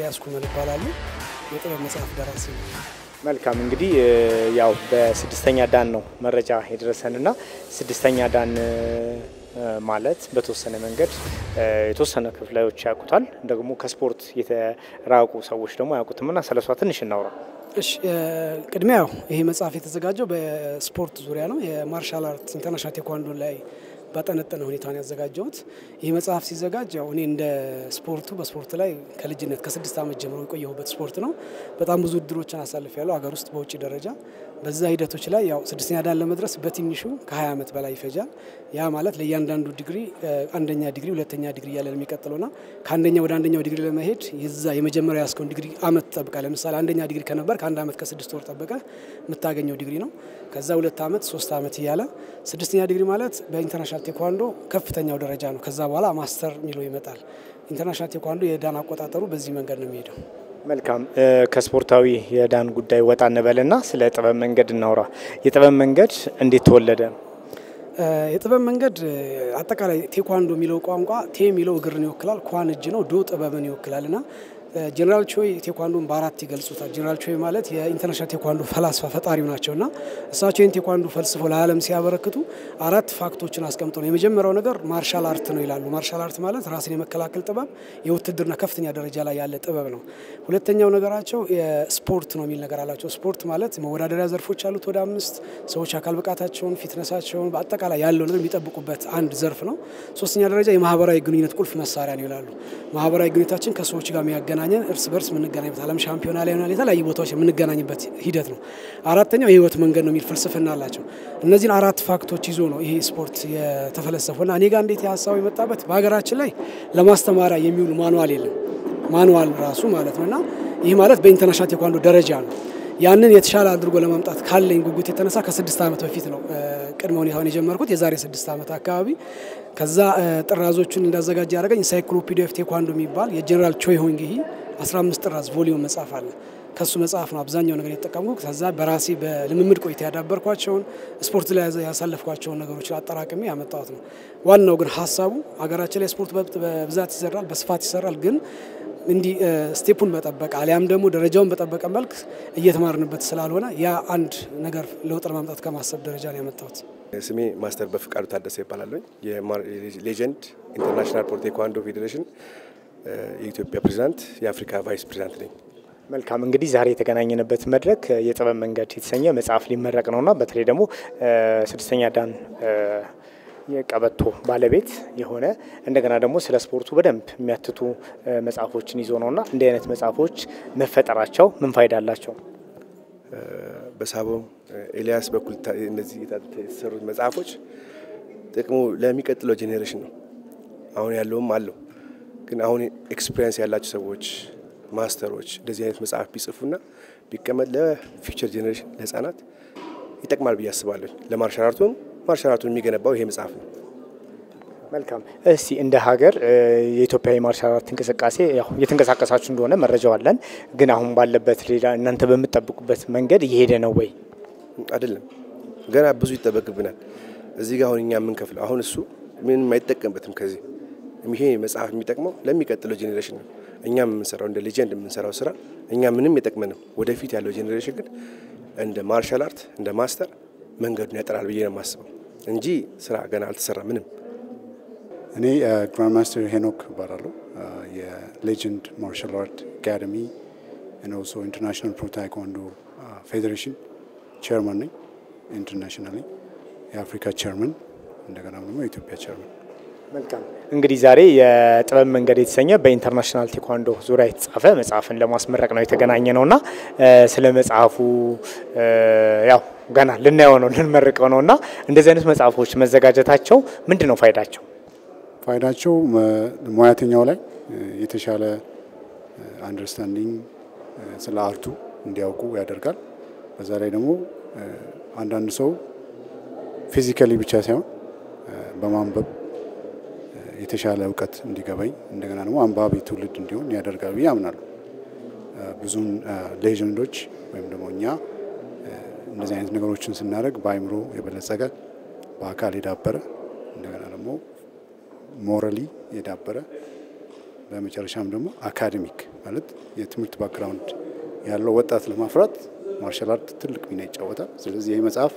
ኤልያስ ኩመል ይባላሉ። የጥበብ መጽሐፍ ደራሲ ነው። መልካም እንግዲህ ያው በስድስተኛ ዳን ነው መረጃ የደረሰንና ስድስተኛ ዳን ማለት በተወሰነ መንገድ የተወሰነ ክፍላዮች ያውቁታል፣ ደግሞ ከስፖርት የተራቁ ሰዎች ደግሞ አያውቁትምና ስለሷ ትንሽ እናውራ። እሺ ቅድሚያ ያው ይሄ መጽሐፍ የተዘጋጀው በስፖርት ዙሪያ ነው። የማርሻል አርት ኢንተርናሽናል ቴኳንዶ ላይ ባጠነጠነ ሁኔታ ነው ያዘጋጀሁት። ይህ መጽሐፍ ሲዘጋጅ ያው እኔ እንደ ስፖርቱ በስፖርት ላይ ከልጅነት ከስድስት ዓመት ጀምሮ የቆየሁበት ስፖርት ነው። በጣም ብዙ እድሎችን አሳልፍ ያለው ሀገር ውስጥ በውጭ ደረጃ በዛ ሂደቶች ላይ ያው ስድስተኛ ዳን ለመድረስ በትንሹ ከ20 ዓመት በላይ ይፈጃል። ያ ማለት ለእያንዳንዱ ዲግሪ አንደኛ ዲግሪ፣ ሁለተኛ ዲግሪ እያለ የሚቀጥለውና ከአንደኛ ወደ አንደኛው ዲግሪ ለመሄድ የዛ የመጀመሪያ ያስከውን ዲግሪ አመት ጠብቃ ለምሳሌ አንደኛ ዲግሪ ከነበር ከአንድ ዓመት ከስድስት ወር ጠበቀ የምታገኘው ዲግሪ ነው። ከዛ ሁለት ዓመት ሶስት ዓመት እያለ ስድስተኛ ዲግሪ ማለት በኢንተርናሽናል ቴኳንዶ ከፍተኛው ደረጃ ነው። ከዛ በኋላ ማስተር የሚለው ይመጣል። ኢንተርናሽናል ቴኳንዶ የዳን አቆጣጠሩ በዚህ መንገድ ነው የሚሄደው። መልካም ከስፖርታዊ የዳን ጉዳይ ወጣ እንበልና ስለ ጥበብ መንገድ እናውራ። የጥበብ መንገድ እንዴት ተወለደ? የጥበብ መንገድ አጠቃላይ ቴኳንዶ የሚለው ቋንቋ ቴ የሚለው እግርን ይወክላል፣ ኳን እጅ ነው፣ ዶ ጥበብን ይወክላል እና ጀኔራል ቾይ ቴኳንዶን በአራት ይገልጹታል። ጀኔራል ቾይ ማለት የኢንተርናሽናል ቴኳንዶ ፈላስፋ ፈጣሪው ናቸው እና እሳቸው ይህን ቴኳንዶ ፈልስፎ ለዓለም ሲያበረክቱ አራት ፋክቶችን አስቀምጠው ነው። የመጀመሪያው ነገር ማርሻል አርት ነው ይላሉ። ማርሻል አርት ማለት ራስን የመከላከል ጥበብ፣ የውትድርና ከፍተኛ ደረጃ ላይ ያለ ጥበብ ነው። ሁለተኛው ነገራቸው ስፖርት ነው የሚል ነገር አላቸው። ስፖርት ማለት መወዳደሪያ ዘርፎች አሉት ወደ አምስት ሰዎች አካል ብቃታቸውን፣ ፊትነሳቸውን በአጠቃላይ ያለው ነገር የሚጠብቁበት አንድ ዘርፍ ነው። ሶስተኛ ደረጃ የማህበራዊ ግንኙነት ቁልፍ መሳሪያ ነው ይላሉ። ማህበራዊ ግንኙነታችን ከሰዎች ጋር የሚያገናኘን እርስ በርስ የምንገናኝበት ዓለም ሻምፒዮና ላይ ሆናል የተለያዩ ቦታዎች የምንገናኝበት ሂደት ነው። አራተኛው የህይወት መንገድ ነው የሚል ፍልስፍና አላቸው። እነዚህን አራት ፋክቶች ይዞ ነው ይሄ ስፖርት የተፈለሰፈውና እኔ ጋር እንዴት የሀሳቡ የመጣበት በሀገራችን ላይ ለማስተማሪያ የሚውል ማኑዋል የለም ማኑዋል ራሱ ማለት ነው እና ይህ ማለት በኢንተርናሽናል ቴኳንዶ ደረጃ ነው። ያንን የተሻለ አድርጎ ለማምጣት ካለኝ ጉጉት የተነሳ ከስድስት ዓመት በፊት ነው ቅድመ ሁኔታውን የጀመርኩት የዛሬ ስድስት ዓመት አካባቢ። ከዛ ጥራዞቹን እንዳዘጋጀ ያደረገኝ ኢንሳይክሎፒዲያ ኦፍ ቴኳንዶ የሚባል የጀኔራል ቾይ ሆንግሂ 15 ጥራዝ ቮሊዩም መጽሐፍ አለ። ከሱ መጽሐፍ ነው አብዛኛው ነገር የተጠቀምኩ። ከዛ በራሴ በልምምድ ቆይታ ያዳበርኳቸውን ስፖርት ላይ ያሳለፍኳቸውን ነገሮችን አጠራቅሜ ያመጣሁት ነው። ዋናው ግን ሀሳቡ ሀገራችን ላይ ስፖርት በብዛት ይሰራል፣ በስፋት ይሰራል ግን እንዲህ ስቴፑን በጠበቀ አሊያም ደግሞ ደረጃውን በጠበቀ መልክ እየተማርንበት ስላልሆነ ያ አንድ ነገር ለውጥ ለማምጣት ከማሰብ ደረጃ ነው ያመጣሁት። ስሜ ማስተር በፍቃዱ ታደሰ ይባላለኝ። የሌጀንድ ኢንተርናሽናል ፖር ቴኳንዶ ፌዴሬሽን የኢትዮጵያ ፕሬዚዳንት፣ የአፍሪካ ቫይስ ፕሬዚዳንት ነኝ። መልካም እንግዲህ ዛሬ የተገናኘንበት መድረክ የጥበብ መንገድ የተሰኘ መጽሐፍ ሊመረቅ ነውና በተለይ ደግሞ ስድስተኛ ዳን የቀበቶ ባለቤት የሆነ እንደገና ደግሞ ስለ ስፖርቱ በደንብ የሚያትቱ መጽሐፎችን ይዞ ነውና እንዲህ አይነት መጽሐፎች መፈጠራቸው ምን ፋይዳ አላቸው? በሳቦ ኤልያስ በኩል እነዚህ የተሰሩት መጽሐፎች ጥቅሙ ለሚቀጥለው ጄኔሬሽን ነው። አሁን ያለውም አለው፣ ግን አሁን ኤክስፔሪንስ ያላቸው ሰዎች ማስተሮች እንደዚህ አይነት መጽሐፍ ቢጽፉና ቢቀመጥ ለፊውቸር ጄኔሬሽን ለህጻናት ይጠቅማል ብዬ አስባለሁ። ለማርሻል አርቱም ማርሻል አርቱን የሚገነባው ይሄ መጽሐፍ ነው። መልካም። እስቲ እንደ ሀገር የኢትዮጵያ የማርሻል አርት እንቅስቃሴ ያው እየተንቀሳቀሳችሁ እንደሆነ መረጃው አለን። ግን አሁን ባለበት ሌላ እናንተ በምትጠብቁበት መንገድ እየሄደ ነው ወይ? አይደለም፣ ገና ብዙ ይጠበቅብናል። እዚህ ጋር አሁን እኛ የምንከፍለው አሁን እሱ ምንም አይጠቀምበትም። ከዚህ ይሄ መጽሐፍ የሚጠቅመው ለሚቀጥለው ጄኔሬሽን ነው። እኛ የምንሰራው እንደ ሌጀንድ የምንሰራው ስራ እኛ ምንም የጠቅመንም። ወደፊት ያለው ጄኔሬሽን ግን እንደ ማርሻል አርት እንደ ማስተር መንገዱን ያጠራል ብዬ ነው የማስበው እንጂ ስራ ገና አልተሰራ ምንም። እኔ ግራንድ ማስተር ሄኖክ እባላለሁ። የሌጀንድ ማርሻል አርት አካደሚ ኦልሶ ኢንተርናሽናል ፕሮ ታይኳንዶ ፌዴሬሽን ቼርማን ነኝ። ኢንተርናሽናሊ የአፍሪካ ቼርማን እንደገና ደግሞ የኢትዮጵያ ቼርማን። መልካም እንግዲህ ዛሬ የጥበብ መንገድ የተሰኘ በኢንተርናሽናል ቴኳንዶ ዙሪያ የተጻፈ መጽሐፍን ለማስመረቅ ነው የተገናኘ ነውና ስለ መጽሐፉ ያው ገና ልናየው ነው ልንመርቀው ነው እና እንደዚህ አይነት መጽሐፎች መዘጋጀታቸው ምንድን ነው ፋይዳቸው? ፋይዳቸው ሙያተኛው ላይ የተሻለ አንደርስታንዲንግ ስለ አርቱ እንዲያውቁ ያደርጋል። በዛ ላይ ደግሞ አንዳንድ ሰው ፊዚካሊ ብቻ ሳይሆን በማንበብ የተሻለ እውቀት እንዲገባኝ እንደገና ደግሞ አንባቢ ትውልድ እንዲሆን ያደርጋል ብዬ አምናለሁ። ብዙን ሌጀንዶች ወይም ደግሞ እኛ እንደዚህ አይነት ነገሮችን ስናደርግ በአይምሮ የበለጸገ በአካል የዳበረ እንደገና ደግሞ ሞራሊ የዳበረ በመጨረሻም ደግሞ አካዴሚክ ማለት የትምህርት ባክግራውንድ ያለው ወጣት ለማፍራት ማርሻል አርት ትልቅ ሚና ይጫወታል። ስለዚህ ይህ መጽሐፍ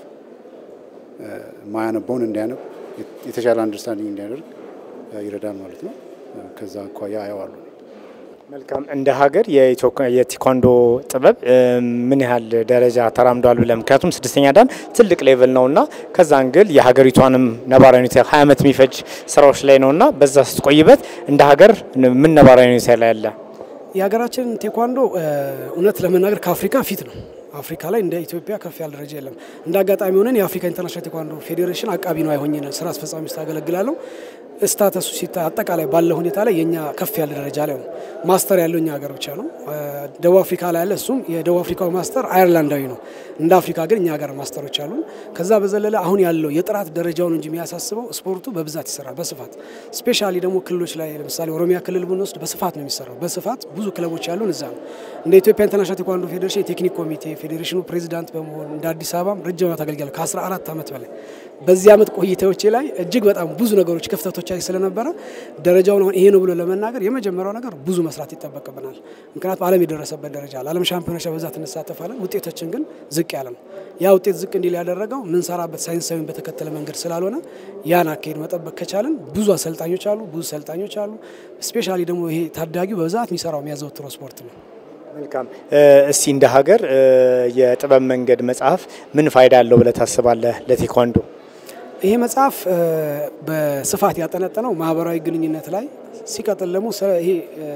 ማያነበውን እንዲያነብ የተሻለ አንደርስታንዲንግ እንዲያደርግ ይረዳል ማለት ነው። ከዛ አኳያ አየዋሉ። መልካም። እንደ ሀገር የቴኳንዶ ጥበብ ምን ያህል ደረጃ ተራምዷል ብለ ምክንያቱም ስድስተኛ ዳን ትልቅ ሌቭል ነው እና ከዛ እንግል የሀገሪቷንም ነባራዊ ሁኔታ ሀያ ዓመት የሚፈጅ ስራዎች ላይ ነው እና በዛ ስትቆይበት እንደ ሀገር ምን ነባራዊ ሁኔታ ላይ ያለ የሀገራችን ቴኳንዶ እውነት ለመናገር ከአፍሪካ ፊት ነው። አፍሪካ ላይ እንደ ኢትዮጵያ ከፍ ያለ ደረጃ የለም። እንደ አጋጣሚ ሆነን የአፍሪካ ኢንተርናሽናል ቴኳንዶ ፌዴሬሽን አቃቢ ነው አይሆኝ ስራ አስፈጻሚ ውስጥ አገለግላለሁ። ስታተሱ ሲታ አጠቃላይ ባለ ሁኔታ ላይ የኛ ከፍ ያለ ደረጃ ላይ ነው። ማስተር ያለው እኛ ሀገር ብቻ ነው። ደቡብ አፍሪካ ላይ ያለ እሱም የደቡብ አፍሪካው ማስተር አየርላንዳዊ ነው። እንደ አፍሪካ ግን እኛ ሀገር ማስተሮች አሉ። ከዛ በዘለለ አሁን ያለው የጥራት ደረጃውን እንጂ የሚያሳስበው ስፖርቱ በብዛት ይሰራል፣ በስፋት ስፔሻሊ ደግሞ ክልሎች ላይ ለምሳሌ ኦሮሚያ ክልል ብንወስድ በስፋት ነው የሚሰራው። በስፋት ብዙ ክለቦች ያሉን እዛ ነው። እንደ ኢትዮጵያ ኢንተርናሽናል ቴኳንዶ ፌዴሬሽን የቴክኒክ ኮሚቴ ፌዴሬሽኑ ፕሬዚዳንት በመሆን እንደ አዲስ አበባም ረጅም ዓመት አገልግያለሁ ከ14 ዓመት በላይ በዚህ ዓመት ቆይታዎቼ ላይ እጅግ በጣም ብዙ ነገሮች ክፍተቶች ስለነበረ ደረጃውን አሁን ይሄ ነው ብሎ ለመናገር የመጀመሪያው ነገር ብዙ መስራት ይጠበቅብናል። ምክንያቱም ዓለም የደረሰበት ደረጃ አለ። ዓለም ሻምፒዮኖች በብዛት እንሳተፋለን። ውጤቶችን ግን ዝቅ ያለ ነው። ያ ውጤት ዝቅ እንዲል ያደረገው ምንሰራበት ሳይንሳዊን በተከተለ መንገድ ስላልሆነ ያን አካሄድ መጠበቅ ከቻለን ብዙ አሰልጣኞች አሉ፣ ብዙ ሰልጣኞች አሉ። ስፔሻሊ ደግሞ ይሄ ታዳጊው በብዛት የሚሰራው የሚያዘወትረው ስፖርት ነው። መልካም። እስቲ እንደ ሀገር የጥበብ መንገድ መጽሐፍ ምን ፋይዳ አለው ብለህ ታስባለህ ለቴኳንዶ? ይሄ መጽሐፍ በስፋት ያጠነጠነው ማህበራዊ ግንኙነት ላይ ሲቀጥል ደግሞ ይሄ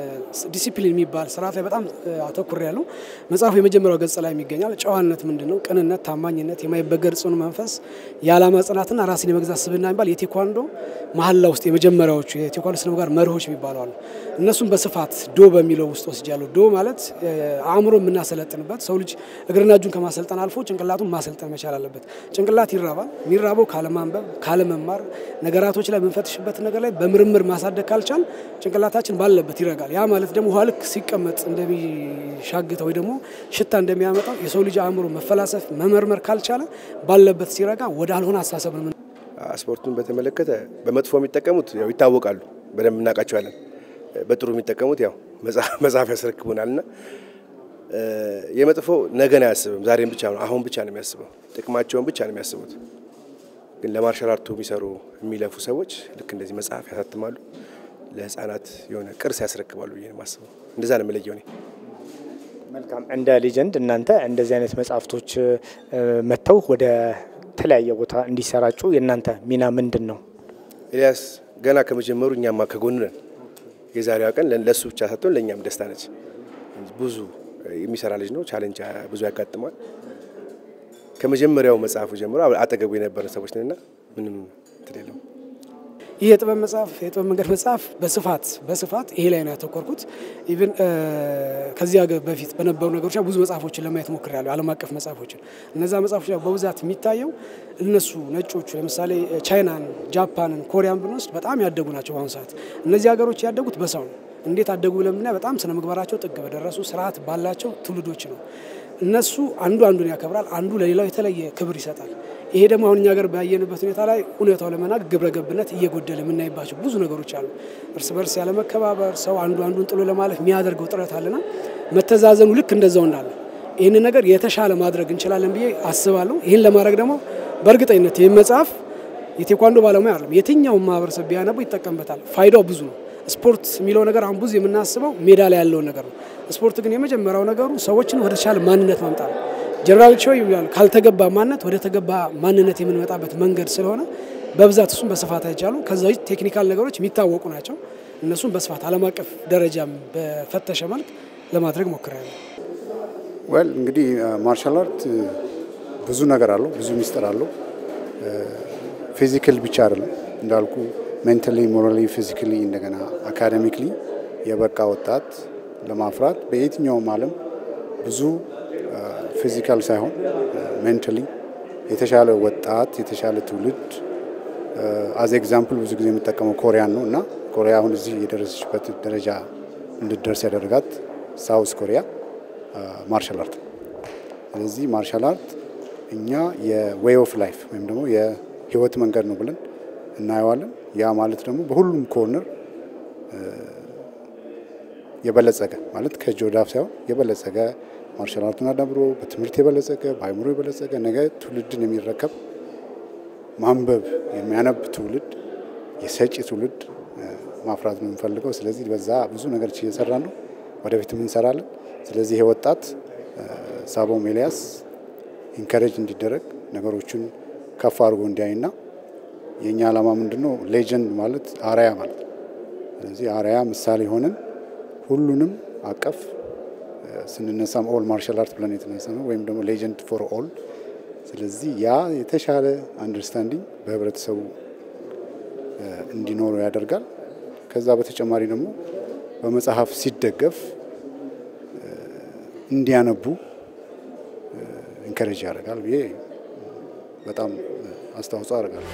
ዲሲፕሊን የሚባል ስርዓት ላይ በጣም አተኩር ያለው መጽሐፉ የመጀመሪያው ገጽ ላይ የሚገኛል። ጨዋነት ምንድን ነው? ቅንነት፣ ታማኝነት፣ የማይበገር ጽኑ መንፈስ፣ የዓላማ ጽናትና ራስን የመግዛት ስብዕና የሚባል የቴኳንዶ መሀላ ውስጥ የመጀመሪያዎቹ የቴኳንዶ ስነ ምግባር መርሆች የሚባሉ አሉ። እነሱም በስፋት ዶ በሚለው ውስጥ ወስጃለሁ። ዶ ማለት አእምሮ የምናሰለጥንበት ሰው ልጅ እግርና እጁን ከማሰልጠን አልፎ ጭንቅላቱን ማሰልጠን መቻል አለበት። ጭንቅላት ይራባል። የሚራበው ካለማንበብ፣ ካለመማር ነገራቶች ላይ የምንፈትሽበትን ነገር ላይ በምርምር ማሳደግ ካልቻል ጭንቅላታችን ባለበት ይረጋል። ያ ማለት ደግሞ ውሃ ልክ ሲቀመጥ እንደሚሻግተው ወይ ደግሞ ሽታ እንደሚያመጣው የሰው ልጅ አእምሮ መፈላሰፍ መመርመር ካልቻለ ባለበት ሲረጋ ወደ አልሆነ አስተሳሰብ ነው። ስፖርቱን በተመለከተ በመጥፎ የሚጠቀሙት ያው ይታወቃሉ፣ በደንብ እናውቃቸዋለን። በጥሩ የሚጠቀሙት ያው መጽሐፍ ያስረክቡናል እና የመጥፎ ነገን አያስብም፣ ዛሬም ብቻ ነው፣ አሁን ብቻ ነው የሚያስበው፣ ጥቅማቸውን ብቻ ነው የሚያስቡት። ግን ለማርሻል አርቱ የሚሰሩ የሚለፉ ሰዎች ልክ እንደዚህ መጽሐፍ ያሳትማሉ ለህፃናት የሆነ ቅርስ ያስረክባሉ ብዬ ነው የማስበው። እንደዛ ነው የምለየው እኔ። መልካም። እንደ ሊጀንድ እናንተ እንደዚህ አይነት መጽሐፍቶች መጥተው ወደ ተለያየ ቦታ እንዲሰራጩ የእናንተ ሚና ምንድን ነው? ኤልያስ ገና ከመጀመሩ እኛማ ከጎኑ ነን። የዛሬዋ ቀን ለእሱ ብቻ ሳትሆን ለእኛም ደስታ ነች። ብዙ የሚሰራ ልጅ ነው። ቻሌንጅ ብዙ ያጋጥማል። ከመጀመሪያው መጽሐፉ ጀምሮ አጠገቡ የነበረን ሰዎች ነንና ምንም እንትን የለውም። ይህ የጥበብ መጽሐፍ የጥበብ መንገድ መጽሐፍ በስፋት በስፋት ይሄ ላይ ነው ያተኮርኩት። ኢቭን ከዚህ ሀገር በፊት በነበሩ ነገሮች ብዙ መጽሐፎችን ለማየት ሞክሬያለሁ፣ ዓለም አቀፍ መጽሐፎችን። እነዛ መጽሐፎች በብዛት የሚታየው እነሱ ነጮቹ ለምሳሌ ቻይናን፣ ጃፓንን፣ ኮሪያን ብንወስድ በጣም ያደጉ ናቸው። በአሁኑ ሰዓት እነዚህ ሀገሮች ያደጉት በሰው ነው። እንዴት አደጉ ብለን ብናይ በጣም ስነ ምግባራቸው ጥግ በደረሱ ስርዓት ባላቸው ትውልዶች ነው። እነሱ አንዱ አንዱን ያከብራል፣ አንዱ ለሌላው የተለየ ክብር ይሰጣል። ይሄ ደግሞ አሁን እኛ ሀገር ባየንበት ሁኔታ ላይ እውነታው ለመናገር ግብረ ገብነት እየጎደለ የምናይባቸው ብዙ ነገሮች አሉ። እርስ በርስ ያለመከባበር፣ ሰው አንዱ አንዱን ጥሎ ለማለፍ የሚያደርገው ጥረት አለና መተዛዘኑ ልክ እንደዛው እንዳለ ይህንን ነገር የተሻለ ማድረግ እንችላለን ብዬ አስባለሁ። ይህን ለማድረግ ደግሞ በእርግጠኝነት ይህን መጽሐፍ የቴኳንዶ ባለሙያ አይደለም የትኛውን ማህበረሰብ ቢያነቡ ይጠቀምበታል። ፋይዳው ብዙ ነው። ስፖርት የሚለው ነገር አሁን ብዙ የምናስበው ሜዳ ላይ ያለውን ነገር ነው። ስፖርት ግን የመጀመሪያው ነገሩ ሰዎችን ወደ ተሻለ ማንነት ማምጣት ነው። ጀነራል ቾ ይላሉ ካልተገባ ማንነት ወደ ተገባ ማንነት የምንመጣበት መንገድ ስለሆነ በብዛት እሱም በስፋት አይቻሉ። ከዛ ውጭ ቴክኒካል ነገሮች የሚታወቁ ናቸው። እነሱም በስፋት ዓለም አቀፍ ደረጃም በፈተሸ መልክ ለማድረግ ሞክራለሁ። ወል እንግዲህ ማርሻል አርት ብዙ ነገር አለው፣ ብዙ ሚስጥር አለው። ፊዚካል ብቻ አይደለም እንዳልኩ ሜንታሊ፣ ሞራሊ፣ ፊዚካሊ እንደገና አካዴሚክሊ የበቃ ወጣት ለማፍራት በየትኛውም ዓለም ብዙ ፊዚካል ሳይሆን ሜንታሊ የተሻለ ወጣት የተሻለ ትውልድ አዝ ኤግዛምፕል ብዙ ጊዜ የሚጠቀመው ኮሪያን ነው እና ኮሪያ አሁን እዚህ የደረሰችበት ደረጃ እንድትደርስ ያደረጋት ሳውዝ ኮሪያ ማርሻል አርት ነው። ስለዚህ ማርሻል አርት እኛ የዌይ ኦፍ ላይፍ ወይም ደግሞ የህይወት መንገድ ነው ብለን እናየዋለን። ያ ማለት ደግሞ በሁሉም ኮርነር የበለጸገ ማለት ከእጅ ወደ አፍ ሳይሆን የበለጸገ ማርሻል አርቱን አዳብሮ በትምህርት የበለጸገ በአይምሮ የበለጸገ ነገ ትውልድን የሚረከብ ማንበብ የሚያነብ ትውልድ የሰጪ ትውልድ ማፍራት ነው የምንፈልገው። ስለዚህ በዛ ብዙ ነገር እየሰራ ነው፣ ወደፊትም እንሰራለን። ስለዚህ ይሄ ወጣት ሳቦም ኤልያስ ኢንከሬጅ እንዲደረግ ነገሮችን ከፍ አድርጎ እንዲያይና የእኛ ዓላማ ምንድን ነው? ሌጀንድ ማለት አርያ ማለት ነው። ስለዚህ አርያ ምሳሌ ሆነን ሁሉንም አቀፍ ስንነሳም ኦል ማርሻል አርት ብለን የተነሳ ነው ወይም ደግሞ ሌጀንድ ፎር ኦል። ስለዚህ ያ የተሻለ አንደርስታንዲንግ በህብረተሰቡ እንዲኖረው ያደርጋል። ከዛ በተጨማሪ ደግሞ በመጽሐፍ ሲደገፍ እንዲያነቡ ኢንከሬጅ ያደርጋል ብዬ በጣም አስተዋጽኦ አደርጋለሁ።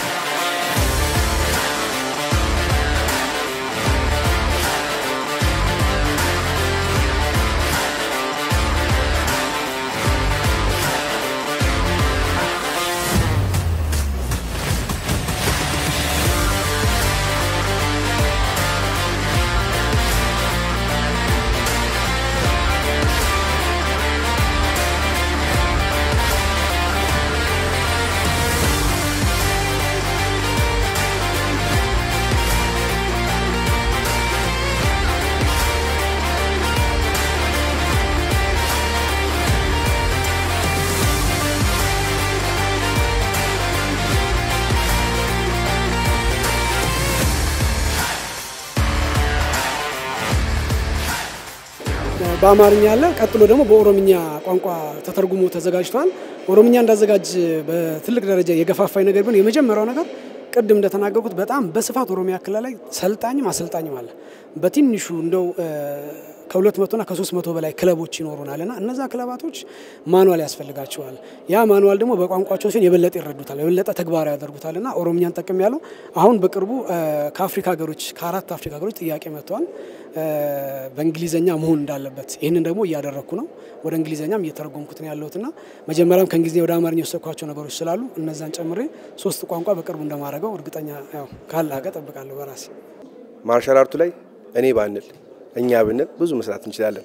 በአማርኛ አለ። ቀጥሎ ደግሞ በኦሮምኛ ቋንቋ ተተርጉሞ ተዘጋጅቷል። ኦሮምኛ እንዳዘጋጅ በትልቅ ደረጃ የገፋፋኝ ነገር ቢሆን የመጀመሪያው ነገር ቅድም እንደተናገርኩት በጣም በስፋት ኦሮሚያ ክልል ላይ ሰልጣኝም አሰልጣኝም አለ። በትንሹ እንደው ከሁለት መቶና ከሶስት መቶ በላይ ክለቦች ይኖሩናል እና እነዛ ክለባቶች ማኑዋል ያስፈልጋቸዋል። ያ ማኑዋል ደግሞ በቋንቋቸው ሲሆን የበለጠ ይረዱታል፣ የበለጠ ተግባራዊ ያደርጉታል እና ኦሮምኛን ጠቅም ያለው አሁን በቅርቡ ከአፍሪካ ሀገሮች ከአራት አፍሪካ ሀገሮች ጥያቄ መጥተዋል በእንግሊዝኛ መሆን እንዳለበት። ይህንን ደግሞ እያደረግኩ ነው። ወደ እንግሊዝኛም እየተረጎምኩት ነው ያለሁትና መጀመሪያም ከእንግሊዝኛ ወደ አማርኛ የወሰድኳቸው ነገሮች ስላሉ እነዛን ጨምሬ ሶስት ቋንቋ በቅርቡ እንደማደርገው እርግጠኛ ያው ካለ ሀገር ጠብቃለሁ በራሴ ማርሻል አርቱ ላይ እኔ ባንል እኛ ብንል ብዙ መስራት እንችላለን።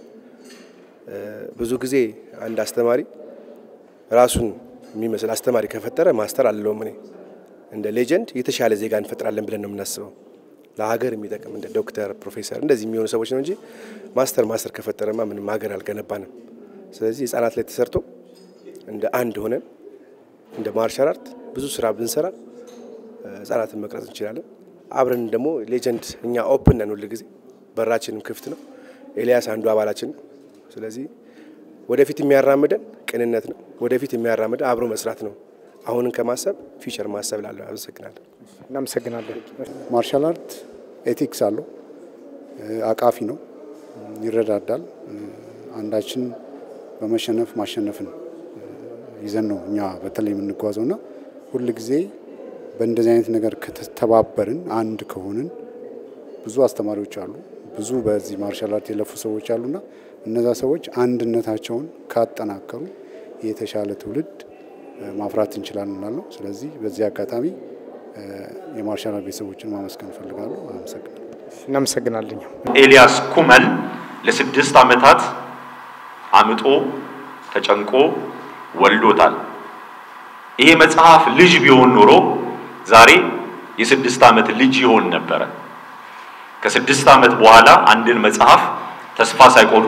ብዙ ጊዜ አንድ አስተማሪ ራሱን የሚመስል አስተማሪ ከፈጠረ ማስተር አለውም እኔ እንደ ሌጀንድ የተሻለ ዜጋ እንፈጥራለን ብለን ነው የምናስበው። ለሀገር የሚጠቅም እንደ ዶክተር፣ ፕሮፌሰር እንደዚህ የሚሆኑ ሰዎች ነው እንጂ ማስተር ማስተር ከፈጠረማ ምንም ሀገር አልገነባንም። ስለዚህ ህጻናት ላይ ተሰርቶ እንደ አንድ ሆነን እንደ ማርሻል አርት ብዙ ስራ ብንሰራ ህጻናትን መቅረጽ እንችላለን። አብረን ደግሞ ሌጀንድ እኛ ኦፕን ነን ሁል ጊዜ በራችንም ክፍት ነው። ኤልያስ አንዱ አባላችን ነው። ስለዚህ ወደፊት የሚያራምደን ቅንነት ነው። ወደፊት የሚያራምደን አብሮ መስራት ነው። አሁንን ከማሰብ ፊውቸር ማሰብ ላለሁ። አመሰግናለሁ። እናመሰግናለን። ማርሻል አርት ኤቲክስ አለው፣ አቃፊ ነው፣ ይረዳዳል። አንዳችን በመሸነፍ ማሸነፍን ይዘን ነው እኛ በተለይ የምንጓዘው ና ሁል ጊዜ በእንደዚህ አይነት ነገር ከተባበርን አንድ ከሆንን ብዙ አስተማሪዎች አሉ፣ ብዙ በዚህ ማርሻል አርት የለፉ ሰዎች አሉና እነዛ ሰዎች አንድነታቸውን ካጠናከሩ የተሻለ ትውልድ ማፍራት እንችላለን እላለሁ። ስለዚህ በዚህ አጋጣሚ የማርሻል አርት ቤተሰቦችን ማመስገን እፈልጋለሁ። አመሰግናለሁ። እናመሰግናለኝ። ኤልያስ ኩመል ለስድስት ዓመታት አምጦ ተጨንቆ ወልዶታል። ይሄ መጽሐፍ ልጅ ቢሆን ኖሮ ዛሬ የስድስት ዓመት ልጅ ይሆን ነበረ። ከስድስት ዓመት በኋላ አንድን መጽሐፍ ተስፋ ሳይቆርጡ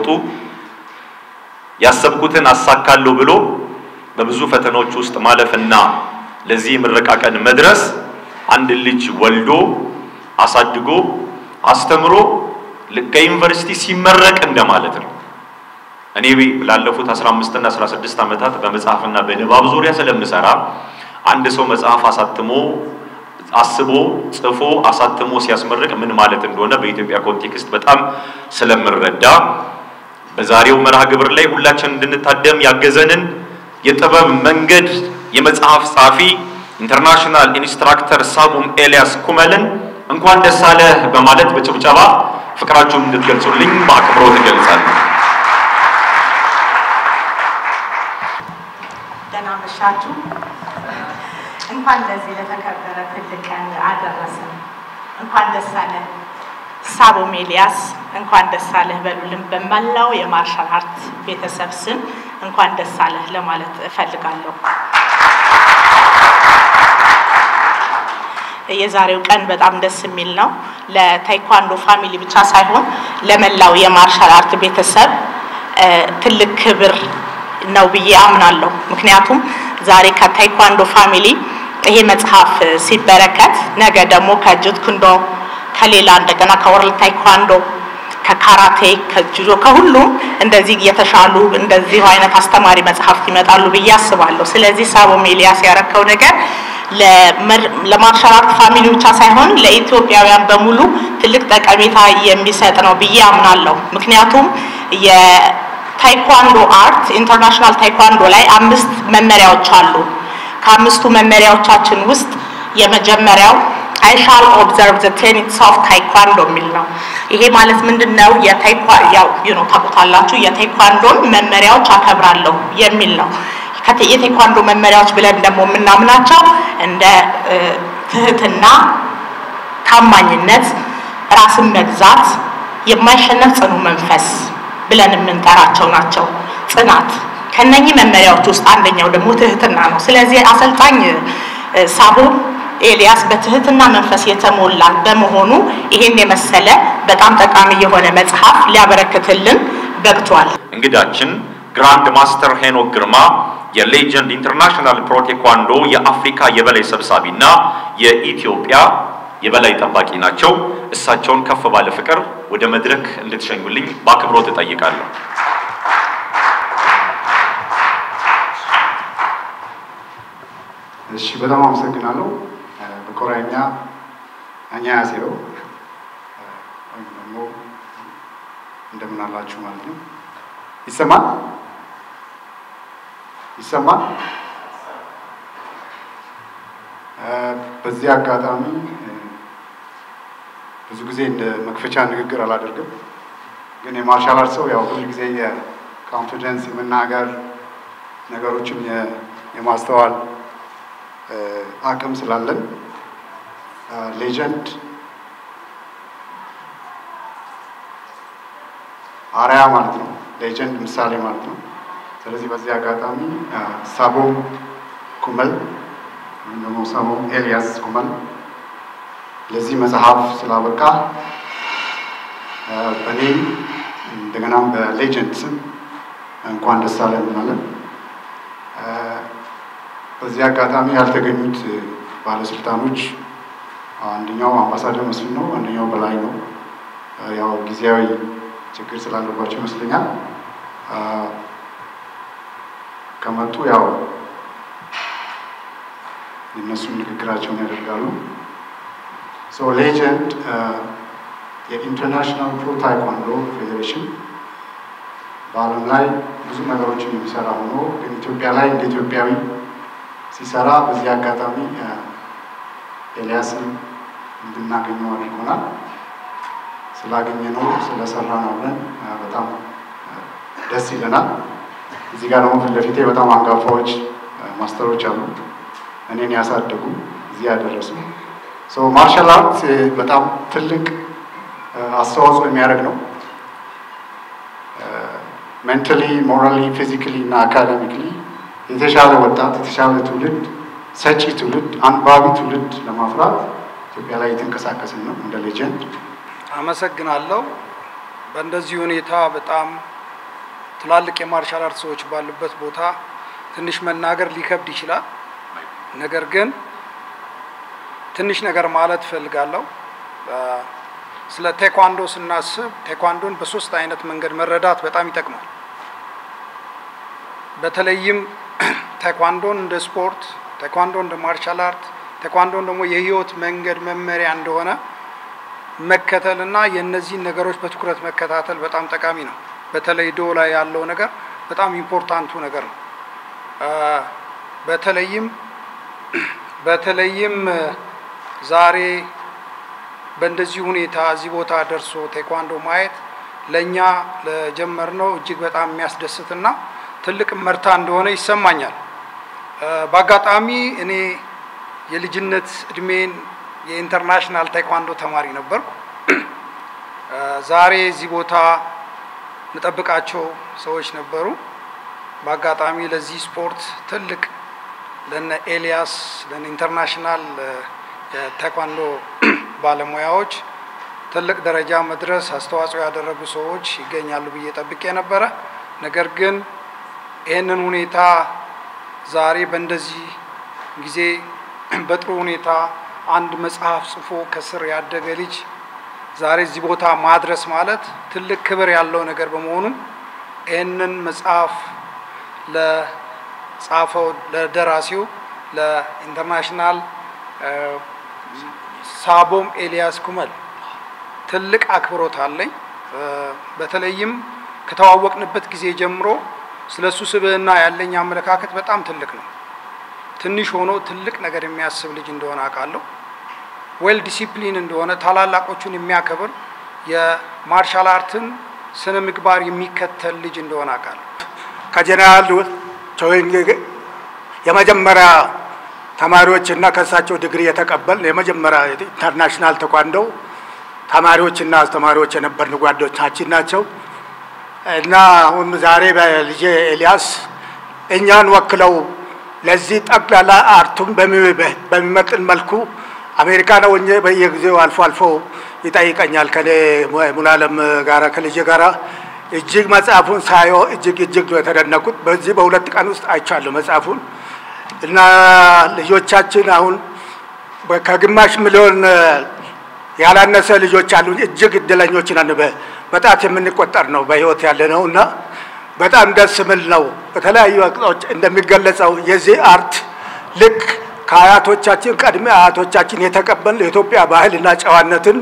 ያሰብኩትን አሳካለሁ ብሎ በብዙ ፈተናዎች ውስጥ ማለፍና ለዚህ ምረቃ ቀን መድረስ አንድ ልጅ ወልዶ አሳድጎ አስተምሮ ከዩኒቨርሲቲ ሲመረቅ እንደማለት ነው። እኔ ላለፉት 15 እና 16 ዓመታት በመጽሐፍና በንባብ ዙሪያ ስለምሰራ አንድ ሰው መጽሐፍ አሳትሞ አስቦ ጽፎ አሳትሞ ሲያስመርቅ ምን ማለት እንደሆነ በኢትዮጵያ ኮንቴክስት በጣም ስለምረዳ በዛሬው መርሃ ግብር ላይ ሁላችን እንድንታደም ያገዘንን የጥበብ መንገድ የመጽሐፍ ጸሐፊ ኢንተርናሽናል ኢንስትራክተር ሳቡም ኤልያስ ኩመልን እንኳን ደስ አለህ በማለት በጭብጨባ ፍቅራችሁን እንድትገልጹልኝ በአክብሮት እገልጻለሁ። ደህና መሻችሁ። እንኳን ለዚህ ለተከበረ ትልቅ ቀን አደረሰን። እንኳን ደስ አለ ሳቦም ኤልያስ እንኳን ደስ አለህ በሉልን። በመላው የማርሻል አርት ቤተሰብ ስም እንኳን ደስ አለህ ለማለት እፈልጋለሁ። የዛሬው ቀን በጣም ደስ የሚል ነው። ለታይኳንዶ ፋሚሊ ብቻ ሳይሆን ለመላው የማርሻል አርት ቤተሰብ ትልቅ ክብር ነው ብዬ አምናለሁ። ምክንያቱም ዛሬ ከታይኳንዶ ፋሚሊ ይሄ መጽሐፍ ሲበረከት ነገ ደግሞ ከጁት ኩንዶ ከሌላ እንደገና ከወርልድ ታይኳንዶ ከካራቴ ከጁዶ ከሁሉም እንደዚህ የተሻሉ እንደዚሁ አይነት አስተማሪ መጽሐፍት ይመጣሉ ብዬ አስባለሁ። ስለዚህ ሳቦም ኤልያስ ያረከው ነገር ለማርሻል አርት ፋሚሊ ብቻ ሳይሆን ለኢትዮጵያውያን በሙሉ ትልቅ ጠቀሜታ የሚሰጥ ነው ብዬ አምናለሁ። ምክንያቱም የታይኳንዶ አርት ኢንተርናሽናል ታይኳንዶ ላይ አምስት መመሪያዎች አሉ። ከአምስቱ መመሪያዎቻችን ውስጥ የመጀመሪያው አይ ሻል ኦብዘርቭ ዘ ቴኒትስ ኦፍ ታይኳንዶ የሚል ነው። ይሄ ማለት ምንድን ነው? ያው ዩኖ ታውቁታላችሁ፣ የታይኳንዶን መመሪያዎች አከብራለሁ የሚል ነው። የቴኳንዶ መመሪያዎች ብለን ደግሞ የምናምናቸው እንደ ትህትና፣ ታማኝነት፣ ራስን መግዛት፣ የማይሸነፍ ጽኑ መንፈስ ብለን የምንጠራቸው ናቸው። ጽናት ከነኚህ መመሪያዎች ውስጥ አንደኛው ደግሞ ትህትና ነው። ስለዚህ አሰልጣኝ ሳቦ ኤልያስ በትህትና መንፈስ የተሞላ በመሆኑ ይሄን የመሰለ በጣም ጠቃሚ የሆነ መጽሐፍ ሊያበረክትልን በቅቷል። እንግዳችን ግራንድ ማስተር ሄኖክ ግርማ የሌጀንድ ኢንተርናሽናል ፕሮ ቴኳንዶ የአፍሪካ የበላይ ሰብሳቢና የኢትዮጵያ የበላይ ጠባቂ ናቸው። እሳቸውን ከፍ ባለ ፍቅር ወደ መድረክ እንድትሸኙልኝ በአክብሮት እጠይቃለሁ። እሺ፣ በጣም አመሰግናለሁ። በኮሪያኛ አኛ ያሴው ወይም ደግሞ እንደምን አላችሁ ማለት ነው። ይሰማል ይሰማል። በዚህ አጋጣሚ ብዙ ጊዜ እንደ መክፈቻ ንግግር አላደርግም፣ ግን የማርሻል አርት ሰው ያው ሁል ጊዜ የኮንፊደንስ የመናገር ነገሮችን የማስተዋል አቅም ስላለን ሌጀንድ አርያ ማለት ነው። ሌጀንድ ምሳሌ ማለት ነው። ስለዚህ በዚህ አጋጣሚ ሳቦ ኩመል ወይም ደግሞ ሳቦ ኤልያስ ኩመል ለዚህ መጽሐፍ ስላበቃ በእኔም እንደገናም በሌጀንድ ስም እንኳን ደስ አለን እንላለን። በዚህ አጋጣሚ ያልተገኙት ባለስልጣኖች አንደኛው አምባሳደር መስፍን ነው፣ አንደኛው በላይ ነው። ያው ጊዜያዊ ችግር ስላለባቸው ይመስለኛል ከመጡ ያው የእነሱን ንግግራቸውን ያደርጋሉ። ሶ ሌጀንድ የኢንተርናሽናል ፕሮ ታይኳንዶ ፌዴሬሽን በዓለም ላይ ብዙ ነገሮችን የሚሰራ ሆኖ ግን ኢትዮጵያ ላይ እንደ ኢትዮጵያዊ ሲሰራ በዚህ አጋጣሚ ኤልያስን እንድናገኘው አድርጎናል። ስላገኘ ነው ስለሰራ ነው ብለን በጣም ደስ ይለናል። እዚህ ጋር ደግሞ ፊት ለፊቴ በጣም አንጋፋዎች ማስተሮች አሉ፣ እኔን ያሳደጉ እዚህ ያደረሱ። ማርሻል አርት በጣም ትልቅ አስተዋጽኦ የሚያደርግ ነው። ሜንታሊ፣ ሞራሊ፣ ፊዚካሊ እና አካዳሚክሊ የተሻለ ወጣት የተሻለ ትውልድ ሰጪ ትውልድ አንባቢ ትውልድ ለማፍራት ኢትዮጵያ ላይ የተንቀሳቀስን ነው እንደ ሌጀንድ። አመሰግናለሁ። በእንደዚህ ሁኔታ በጣም ትላልቅ የማርሻል አርት ሰዎች ባሉበት ቦታ ትንሽ መናገር ሊከብድ ይችላል። ነገር ግን ትንሽ ነገር ማለት እፈልጋለሁ። ስለ ቴኳንዶ ስናስብ ቴኳንዶን በሶስት አይነት መንገድ መረዳት በጣም ይጠቅማል። በተለይም ቴኳንዶን እንደ ስፖርት፣ ቴኳንዶ እንደ ማርሻል አርት፣ ቴኳንዶን ደግሞ የህይወት መንገድ መመሪያ እንደሆነ መከተልና የእነዚህን ነገሮች በትኩረት መከታተል በጣም ጠቃሚ ነው። በተለይ ዶ ላይ ያለው ነገር በጣም ኢምፖርታንቱ ነገር ነው። በተለይም በተለይም ዛሬ በእንደዚህ ሁኔታ እዚህ ቦታ ደርሶ ቴኳንዶ ማየት ለእኛ ለጀመርነው እጅግ በጣም የሚያስደስትና ትልቅ መርታ እንደሆነ ይሰማኛል። በአጋጣሚ እኔ የልጅነት እድሜን የኢንተርናሽናል ቴኳንዶ ተማሪ ነበርኩ። ዛሬ እዚህ ቦታ የምጠብቃቸው ሰዎች ነበሩ። በአጋጣሚ ለዚህ ስፖርት ትልቅ ለነ ኤልያስ ለነ ኢንተርናሽናል የታይኳንዶ ባለሙያዎች ትልቅ ደረጃ መድረስ አስተዋጽኦ ያደረጉ ሰዎች ይገኛሉ ብዬ ጠብቄ ነበረ። ነገር ግን ይህንን ሁኔታ ዛሬ በእንደዚህ ጊዜ በጥሩ ሁኔታ አንድ መጽሐፍ ጽፎ ከስር ያደገ ልጅ ዛሬ እዚህ ቦታ ማድረስ ማለት ትልቅ ክብር ያለው ነገር በመሆኑ ይህንን መጽሐፍ ለጻፈው ለደራሲው ለኢንተርናሽናል ሳቦም ኤልያስ ኩመል ትልቅ አክብሮት አለኝ። በተለይም ከተዋወቅንበት ጊዜ ጀምሮ ስለ እሱ ስብዕና ያለኝ አመለካከት በጣም ትልቅ ነው። ትንሽ ሆኖ ትልቅ ነገር የሚያስብ ልጅ እንደሆነ አውቃለሁ። ዌል ዲሲፕሊን እንደሆነ ታላላቆቹን የሚያከብር የማርሻል አርትን ስነ ምግባር የሚከተል ልጅ እንደሆነ አውቃለሁ። ከጀነራል ቾይንግ የመጀመሪያ ተማሪዎች እና ከእሳቸው ዲግሪ የተቀበል የመጀመሪያ ኢንተርናሽናል ተኳንዶ ተማሪዎችና አስተማሪዎች የነበርን ጓዶቻችን ናቸው እና አሁን ዛሬ በልጄ ኤልያስ እኛን ወክለው ለዚህ ጠቅላላ አርቱን በሚመጥን መልኩ አሜሪካ ነው ሆኜ በየጊዜው አልፎ አልፎ ይጠይቀኛል። ከኔ ሙላለም ጋራ ከልጄ ጋራ እጅግ መጽሐፉን ሳየው እጅግ እጅግ ነው የተደነቁት። በዚህ በሁለት ቀን ውስጥ አይቻለሁ መጽሐፉን እና ልጆቻችን አሁን ከግማሽ ሚሊዮን ያላነሰ ልጆች አሉ። እጅግ እድለኞች ነን። በጣት የምንቆጠር ነው በህይወት ያለ ነው እና በጣም ደስ የሚል ነው። በተለያዩ አቅጣጫዎች እንደሚገለጸው የዚህ አርት ልክ ከአያቶቻችን ቀድሜ አያቶቻችን የተቀበል የኢትዮጵያ ባህልና ጨዋነትን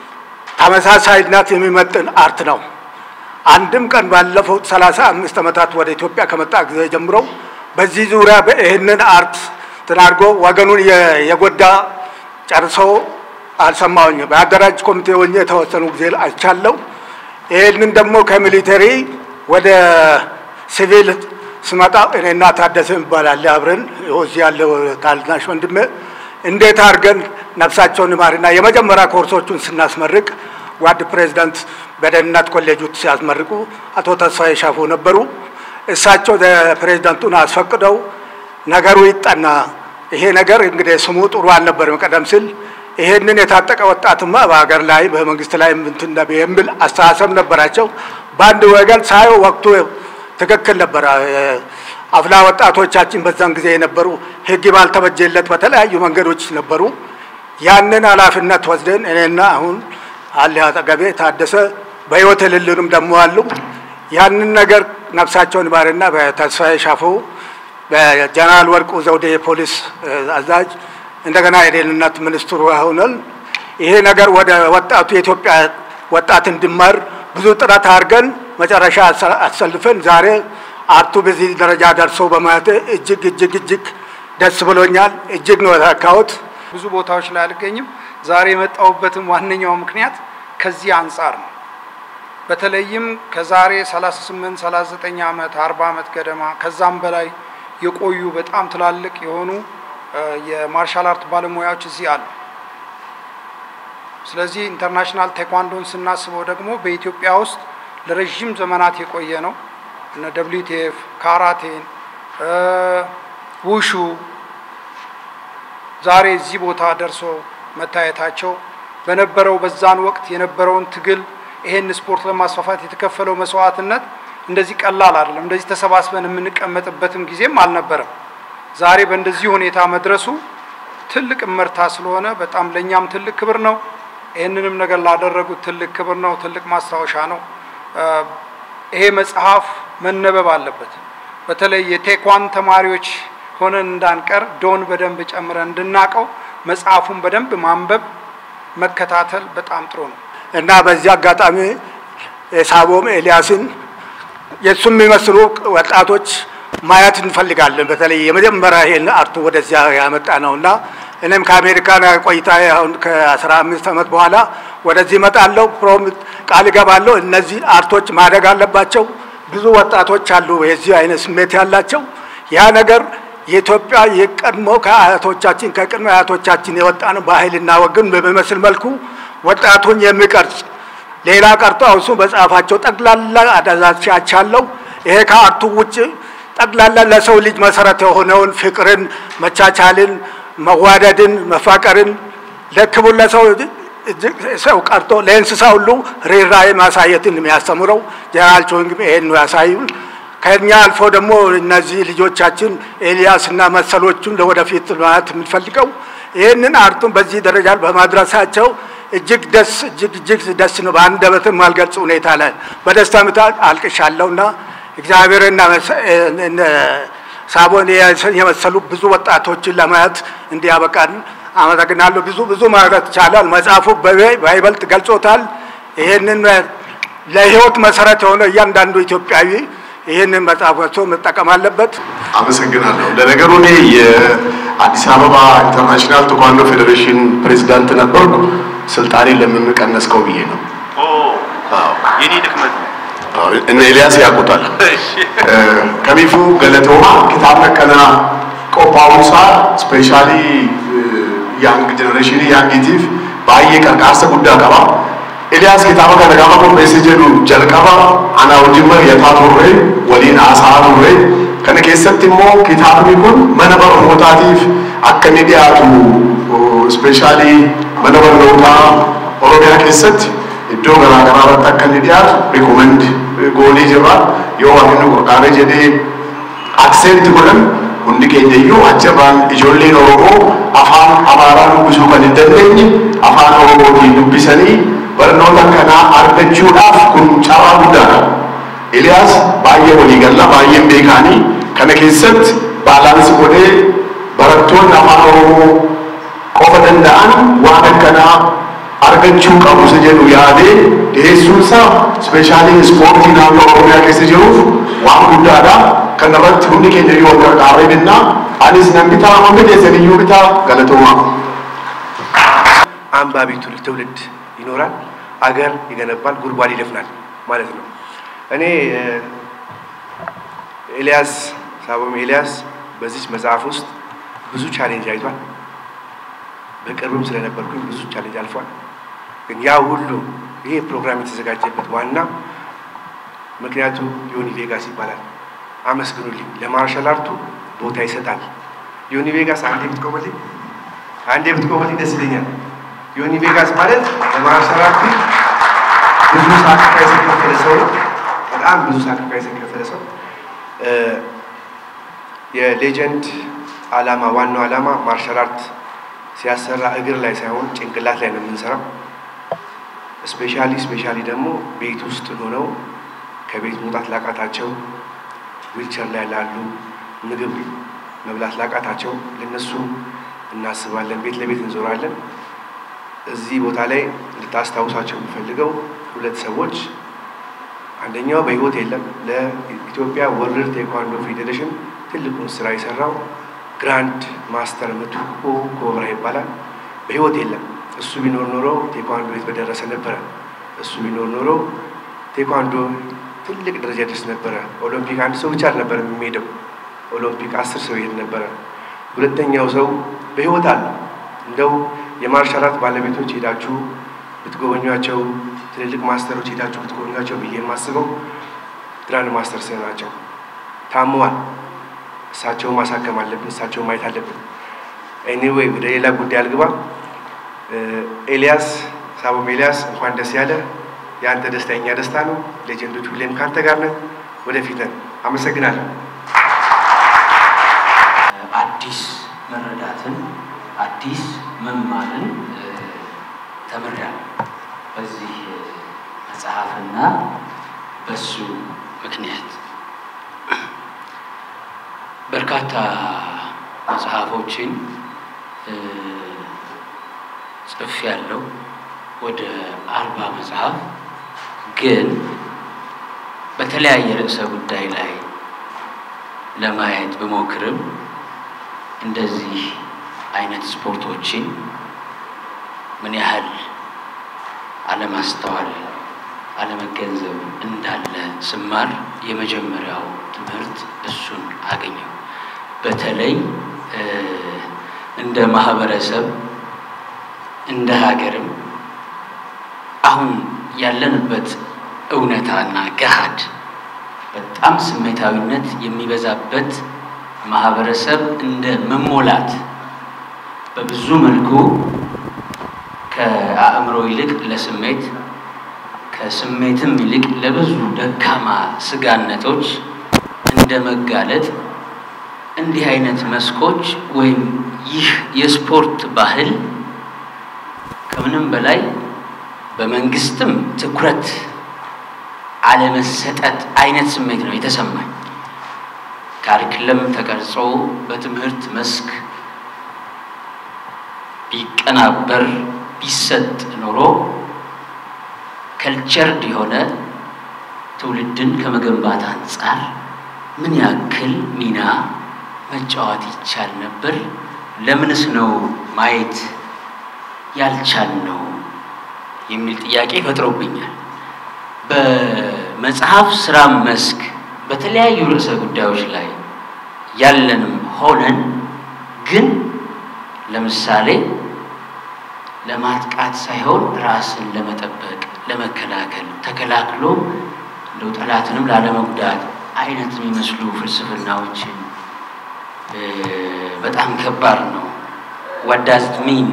ተመሳሳይነት የሚመጥን አርት ነው። አንድም ቀን ባለፈው ሰላሳ አምስት ዓመታት ወደ ኢትዮጵያ ከመጣ ጊዜ ጀምሮ በዚህ ዙሪያ ይህንን አርት ትናርጎ ወገኑን የጎዳ ጨርሶ አልሰማሁኝ። በአደራጅ ኮሚቴ ሆኜ የተወሰኑ ጊዜ አይቻለሁ። ይህንን ደግሞ ከሚሊተሪ ወደ ሲቪል ስመጣ እኔና ታደሰ ይባላል አብረን እዚህ ያለው ታናሽ ወንድሜ እንዴት አድርገን ነፍሳቸውን ማርና የመጀመሪያ ኮርሶቹን ስናስመርቅ ጓድ ፕሬዚዳንት በደህንነት ኮሌጁ ሲያስመርቁ አቶ ተስፋዬ ሻፎ ነበሩ። እሳቸው ፕሬዚዳንቱን አስፈቅደው ነገሩ ይጠና፣ ይሄ ነገር እንግዲህ ስሙ ጥሩ አልነበርም ቀደም ሲል ይሄንን የታጠቀ ወጣትማ በሀገር ላይ በመንግስት ላይ እንትን የሚል አስተሳሰብ ነበራቸው። በአንድ ወገን ሳየው ወቅቱ ትክክል ነበረ። አፍላ ወጣቶቻችን በዛን ጊዜ የነበሩ ህግ ባልተበጀለት በተለያዩ መንገዶች ነበሩ። ያንን ኃላፊነት ወስደን እኔና አሁን አለ አጠገቤ ታደሰ በህይወት የሌሉንም ደግሞ አሉ። ያንን ነገር ነፍሳቸውን ባርና በተስፋዬ ሻፎ በጀነራል ወርቁ ዘውዴ የፖሊስ አዛዥ እንደገና የደህንነት ሚኒስትሩ ሆነን ይሄ ነገር ወደ ወጣቱ የኢትዮጵያ ወጣት እንዲማር ብዙ ጥረት አድርገን መጨረሻ አሰልፈን ዛሬ አርቱ በዚህ ደረጃ ደርሶ በማየት እጅግ እጅግ እጅግ ደስ ብሎኛል። እጅግ ነው የተካሁት። ብዙ ቦታዎች ላይ አልገኝም። ዛሬ የመጣሁበትም ዋነኛው ምክንያት ከዚህ አንጻር ነው። በተለይም ከዛሬ 38 39 ዓመት 40 ዓመት ገደማ ከዛም በላይ የቆዩ በጣም ትላልቅ የሆኑ የማርሻል አርት ባለሙያዎች እዚህ አሉ። ስለዚህ ኢንተርናሽናል ቴኳንዶን ስናስበው ደግሞ በኢትዮጵያ ውስጥ ለረዥም ዘመናት የቆየ ነው። እነ ደብሊውቲኤፍ፣ ካራቴን፣ ውሹ ዛሬ እዚህ ቦታ ደርሶ መታየታቸው በነበረው በዛን ወቅት የነበረውን ትግል ይሄን ስፖርት ለማስፋፋት የተከፈለው መስዋዕትነት እንደዚህ ቀላል አይደለም። እንደዚህ ተሰባስበን የምንቀመጥበትም ጊዜም አልነበረም። ዛሬ በእንደዚህ ሁኔታ መድረሱ ትልቅ እመርታ ስለሆነ በጣም ለእኛም ትልቅ ክብር ነው። ይህንንም ነገር ላደረጉት ትልቅ ክብር ነው፣ ትልቅ ማስታወሻ ነው። ይሄ መጽሐፍ መነበብ አለበት። በተለይ የቴኳን ተማሪዎች ሆነን እንዳንቀር ዶን በደንብ ጨምረን እንድናቀው መጽሐፉን በደንብ ማንበብ መከታተል በጣም ጥሩ ነው እና በዚህ አጋጣሚ የሳቦም ኤልያስን የእሱ የሚመስሉ ወጣቶች ማየት እንፈልጋለን። በተለይ የመጀመሪያ ይሄን አርቱ ወደዚያ ያመጣ ነው እና እኔም ከአሜሪካን ቆይታ አሁን ከአስራ አምስት ዓመት በኋላ ወደዚህ እመጣለሁ። ፕሮም ቃል እገባለሁ። እነዚህ አርቶች ማደግ አለባቸው። ብዙ ወጣቶች አሉ የዚህ አይነት ስሜት ያላቸው። ያ ነገር የኢትዮጵያ የቀድሞ ከአያቶቻችን ከቅድመ አያቶቻችን የወጣን ባህልና ወግን በሚመስል መልኩ ወጣቱን የሚቀርጽ ሌላ ቀርቶ እሱ በጻፋቸው ጠቅላላ አደዛቻቻለሁ። ይሄ ከአርቱ ውጭ ጠቅላላ ለሰው ልጅ መሰረት የሆነውን ፍቅርን፣ መቻቻልን፣ መዋደድን፣ መፋቀርን ለክቡር ለሰው ሰው ቀርቶ ለእንስሳ ሁሉ ርኅራኄ ማሳየትን የሚያስተምረው ጀነራል ቾንግም ይሄን ነው ያሳዩን። ከኛ አልፎ ደግሞ እነዚህ ልጆቻችን ኤልያስ እና መሰሎቹን ለወደፊት ማለት የምንፈልገው ይህንን አርቱን በዚህ ደረጃ በማድረሳቸው እጅግ ደስ እጅግ እጅግ ደስ ነው። በአንደበትም ማልገልጽ ሁኔታ ላይ በደስታ ምታ አልቅሻለሁና እግዚአብሔርና ሳቦን የመሰሉ ብዙ ወጣቶችን ለማየት እንዲያበቃን አመሰግናለሁ። ብዙ ብዙ ማለት ይቻላል። መጽሐፉ በይበልጥ ገልጾታል። ይህንን ለህይወት መሰረት የሆነ እያንዳንዱ ኢትዮጵያዊ ይህንን መጽሐፍ ወጥቶ መጠቀም አለበት። አመሰግናለሁ። ለነገሩ እኔ የአዲስ አበባ ኢንተርናሽናል ቴኳንዶ ፌዴሬሽን ፕሬዚዳንት ነበርኩ። ስልጣኔን ለምን ቀነስከው ብዬ ነው። የኔ ድክመት እነ ኤልያስ ያውቁታል። ከሚፉ ገለቶማ ኪታብ ነከና ቆጳውሳ ስፔሻሊ ያንግ ጀነሬሽን ያንጊቲፍ ባየ ቀርቃርሰ ጉዳ ቀባ ኤልያስ ኪታባ ከነ ጋማ ቆጴሴ ጀዱ ጀልቀባ አና ወጅመ የታ ቱሬ ወሊን አሳ ቱሬ ከነ keessatti immoo kitaabni kun mana barnootaatiif akka inni dhiyaatu ispeeshaalii mana barnootaa oromiyaa keessatti iddoo garaa garaa irratti akka inni dhiyaatu rikomeend goonee jirra yoo waan inni qurqaaree jedhee akseepti godhan hundi keenya iyyuu achirraan ijoolleen oromoo afaan amaaraa dubbisuu kan hin dandeenye afaan oromootiin dubbisanii barnoota kanaa argachuudhaaf kun carraa guddaadha. Eliyaas baay'ee waliigalla baay'een beekaanii kana keessatti baalaansi godhee barattoonni afaan oromoo qofa danda'an waan akkanaa argachuu qabu isa jedhu yaadee dhiyeessuun isaa ispeeshaalii ispoortii naannoo oromiyaa keessa jiruuf waan guddaadha. Kana irratti hundi keenya yoo gargaaree binnaa anis nan bitaa hundi keessan iyyuu bitaa galatoomaa. አንባቢ ትውልድ ይኖራል፣ አገር ይገነባል፣ ጉድጓድ ይደፍናል ማለት ነው። እኔ ኤልያስ ሳቦም ኤልያስ በዚች መጽሐፍ ውስጥ ብዙ ቻሌንጅ አይቷል። በቅርብም ስለነበርኩኝ ብዙ ቻሌንጅ አልፏል። ግን ያ ሁሉ ይሄ ፕሮግራም የተዘጋጀበት ዋና ምክንያቱ ዮኒ ቬጋስ ይባላል። አመስግኑልኝ። ለማርሻል አርቱ ቦታ ይሰጣል። ዮኒ ቬጋስ አንዴ ብትቆመልኝ አንዴ ብትቆመልኝ ደስ ይለኛል። ዮኒ ቬጋስ ማለት ለማርሻል አርቱ ብዙ ሳክሪፋይስ የከፈለ ሰው ነው። በጣም ብዙ ሳክሪፋይስ የከፈለ ሰው የሌጀንድ አላማ ዋናው አላማ ማርሻል አርት ሲያሰራ እግር ላይ ሳይሆን ጭንቅላት ላይ ነው የምንሰራው። ስፔሻሊ ስፔሻሊ ደግሞ ቤት ውስጥ ሆነው ከቤት መውጣት ላቃታቸው ዊልቸር ላይ ላሉ ምግብ መብላት ላቃታቸው ለነሱ እናስባለን። ቤት ለቤት እንዞራለን። እዚህ ቦታ ላይ እንድታስታውሳቸው የምፈልገው ሁለት ሰዎች አንደኛው በህይወት የለም። ለኢትዮጵያ ወርልድ ቴኳንዶ ፌዴሬሽን ትልቁን ስራ የሰራው ግራንድ ማስተር ምትኩ ኮብራ ይባላል። በህይወት የለም። እሱ ቢኖር ኖሮ ቴኳንዶ የት በደረሰ ነበረ። እሱ ቢኖር ኖሮ ቴኳንዶ ትልቅ ደረጃ ደርስ ነበረ። ኦሎምፒክ አንድ ሰው ብቻ አልነበረም የሚሄደው፣ ኦሎምፒክ አስር ሰው ይሄድ ነበረ። ሁለተኛው ሰው በህይወት አለ። እንደው የማርሻል አርት ባለቤቶች ሄዳችሁ ብትጎበኟቸው፣ ትልልቅ ማስተሮች ሄዳችሁ ብትጎበኟቸው ብዬ የማስበው ግራንድ ማስተርስ ናቸው። ታመዋል። እሳቸው ማሳከም አለብን። እሳቸው ማየት አለብን። ኤኒዌይ ወደ ሌላ ጉዳይ አልግባ። ኤልያስ ሳቦም ኤልያስ እንኳን ደስ ያለ። የአንተ ደስታ የኛ ደስታ ነው። ሌጀንዶች ሁሌም ከአንተ ጋር ነን፣ ወደፊት ነን። አመሰግናለሁ። አዲስ መረዳትን አዲስ መማርን ተምሬያለሁ በዚህ መጽሐፍና በሱ ምክንያት በርካታ መጽሐፎችን ጽፍ ያለው ወደ አርባ መጽሐፍ ግን በተለያየ ርዕሰ ጉዳይ ላይ ለማየት ብሞክርም እንደዚህ አይነት ስፖርቶችን ምን ያህል አለማስተዋል፣ አለመገንዘብ እንዳለ ስማር የመጀመሪያው ትምህርት እሱን አገኘው። በተለይ እንደ ማህበረሰብ እንደ ሀገርም አሁን ያለንበት እውነታና ገሃድ በጣም ስሜታዊነት የሚበዛበት ማህበረሰብ እንደ መሞላት በብዙ መልኩ ከአእምሮ ይልቅ ለስሜት ከስሜትም ይልቅ ለብዙ ደካማ ስጋነቶች እንደ መጋለጥ እንዲህ አይነት መስኮች ወይም ይህ የስፖርት ባህል ከምንም በላይ በመንግስትም ትኩረት አለመሰጠት አይነት ስሜት ነው የተሰማኝ። ካሪክለም ተቀርጾ በትምህርት መስክ ቢቀናበር ቢሰጥ ኖሮ ከልቸርድ የሆነ ትውልድን ከመገንባት አንጻር ምን ያክል ሚና መጫወት ይቻል ነበር? ለምንስ ነው ማየት ያልቻል ነው የሚል ጥያቄ ፈጥሮብኛል። በመጽሐፍ ስራ መስክ በተለያዩ ርዕሰ ጉዳዮች ላይ ያለንም ሆነን ግን ለምሳሌ ለማጥቃት ሳይሆን ራስን ለመጠበቅ ለመከላከል ተከላክሎ እንደው ጠላትንም ላለመጉዳት አይነት የሚመስሉ ፍልስፍናዎችን በጣም ከባድ ነው። ዋዳዝት ሚን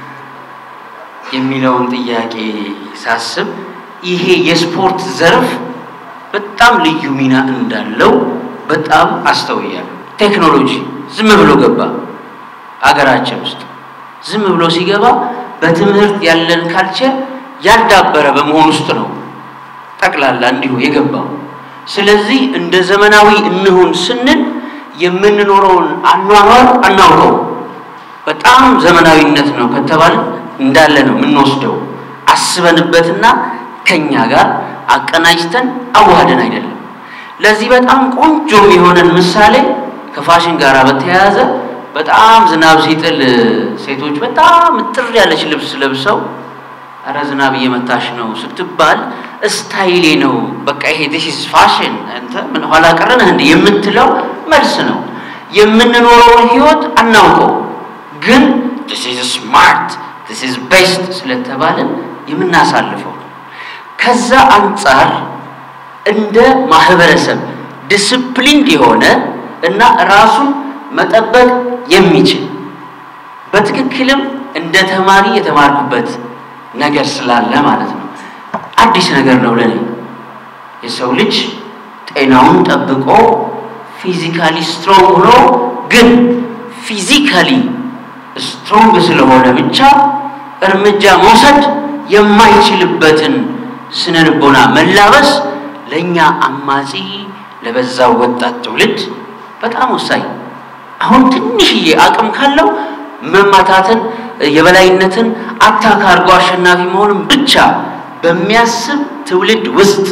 የሚለውን ጥያቄ ሳስብ ይሄ የስፖርት ዘርፍ በጣም ልዩ ሚና እንዳለው በጣም አስተውያለሁ። ቴክኖሎጂ ዝም ብሎ ገባ አገራችን ውስጥ ዝም ብሎ ሲገባ በትምህርት ያለን ካልቸር ያልዳበረ በመሆን ውስጥ ነው ጠቅላላ እንዲሁ የገባው። ስለዚህ እንደ ዘመናዊ እንሁን ስንል የምንኖረውን አኗኗር አናውቀው። በጣም ዘመናዊነት ነው ከተባለ እንዳለ ነው የምንወስደው። አስበንበትና ከኛ ጋር አቀናጅተን አዋህደን አይደለም። ለዚህ በጣም ቆንጆ የሆነን ምሳሌ ከፋሽን ጋር በተያያዘ በጣም ዝናብ ሲጥል ሴቶች በጣም እጥር ያለች ልብስ ለብሰው አረ ዝናብ እየመታሽ ነው ስትባል ስታይሌ ነው በቃ ይሄ ዲስ ኢዝ ፋሽን አንተ ምን ኋላ ቀረ ነህ እንዴ የምትለው መልስ ነው። የምንኖረውን ህይወት አናውቀው፣ ግን ዲስ ኢዝ ስማርት ዲስ ኢዝ ቤስት ስለተባለን የምናሳልፈው ነው። ከዛ አንጻር እንደ ማህበረሰብ ዲስፕሊንድ የሆነ እና ራሱን መጠበቅ የሚችል በትክክልም እንደ ተማሪ የተማርኩበት ነገር ስላለ ማለት ነው። አዲስ ነገር ነው ለኔ። የሰው ልጅ ጤናውን ጠብቆ ፊዚካሊ ስትሮንግ ሆኖ ግን ፊዚካሊ ስትሮንግ ስለሆነ ብቻ እርምጃ መውሰድ የማይችልበትን ስነ ልቦና መላበስ ለእኛ አማጺ ለበዛው ወጣት ትውልድ በጣም ወሳኝ። አሁን ትንሽዬ አቅም ካለው መማታትን፣ የበላይነትን አታክ አድርጎ አሸናፊ መሆንን ብቻ በሚያስብ ትውልድ ውስጥ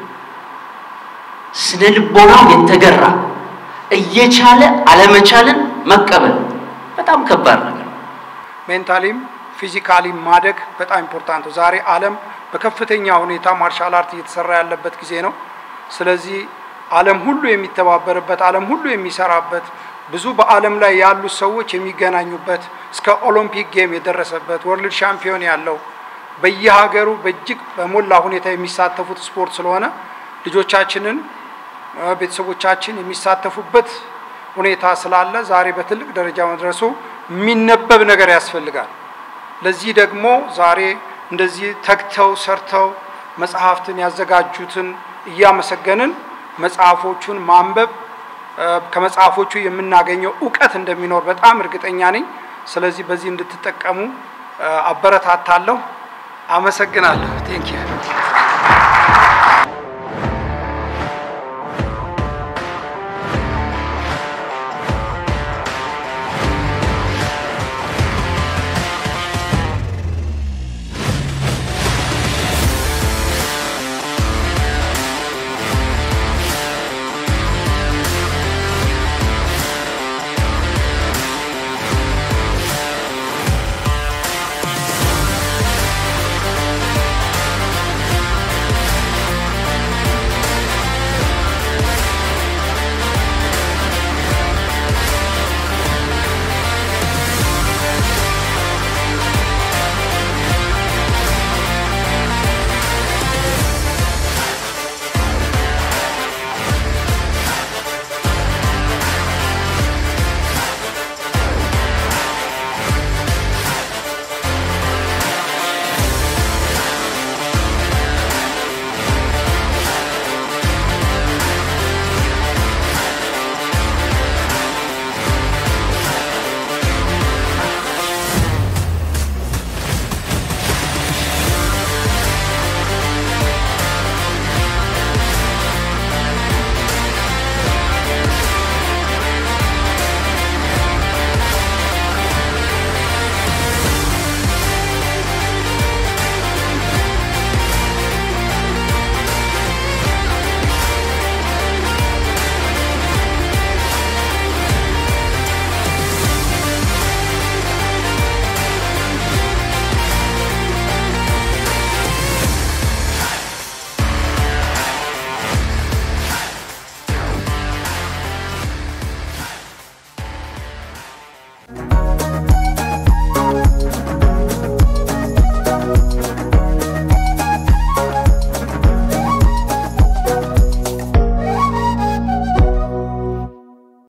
ስነ ልቦናው የተገራ እየቻለ አለመቻልን መቀበል በጣም ከባድ ነገር ነው። ሜንታሊም ፊዚካሊ ማደግ በጣም ኢምፖርታንት ነው። ዛሬ ዓለም በከፍተኛ ሁኔታ ማርሻል አርት እየተሰራ ያለበት ጊዜ ነው። ስለዚህ ዓለም ሁሉ የሚተባበርበት፣ ዓለም ሁሉ የሚሰራበት፣ ብዙ በዓለም ላይ ያሉ ሰዎች የሚገናኙበት እስከ ኦሎምፒክ ጌም የደረሰበት ወርልድ ሻምፒዮን ያለው በየሀገሩ በእጅግ በሞላ ሁኔታ የሚሳተፉት ስፖርት ስለሆነ ልጆቻችንን ቤተሰቦቻችን የሚሳተፉበት ሁኔታ ስላለ ዛሬ በትልቅ ደረጃ መድረሱ የሚነበብ ነገር ያስፈልጋል። ለዚህ ደግሞ ዛሬ እንደዚህ ተግተው ሰርተው መጽሐፍትን ያዘጋጁትን እያመሰገንን መጽሐፎቹን ማንበብ ከመጽሐፎቹ የምናገኘው እውቀት እንደሚኖር በጣም እርግጠኛ ነኝ። ስለዚህ በዚህ እንድትጠቀሙ አበረታታለሁ። አመሰግናለሁ። ቴንኪዩ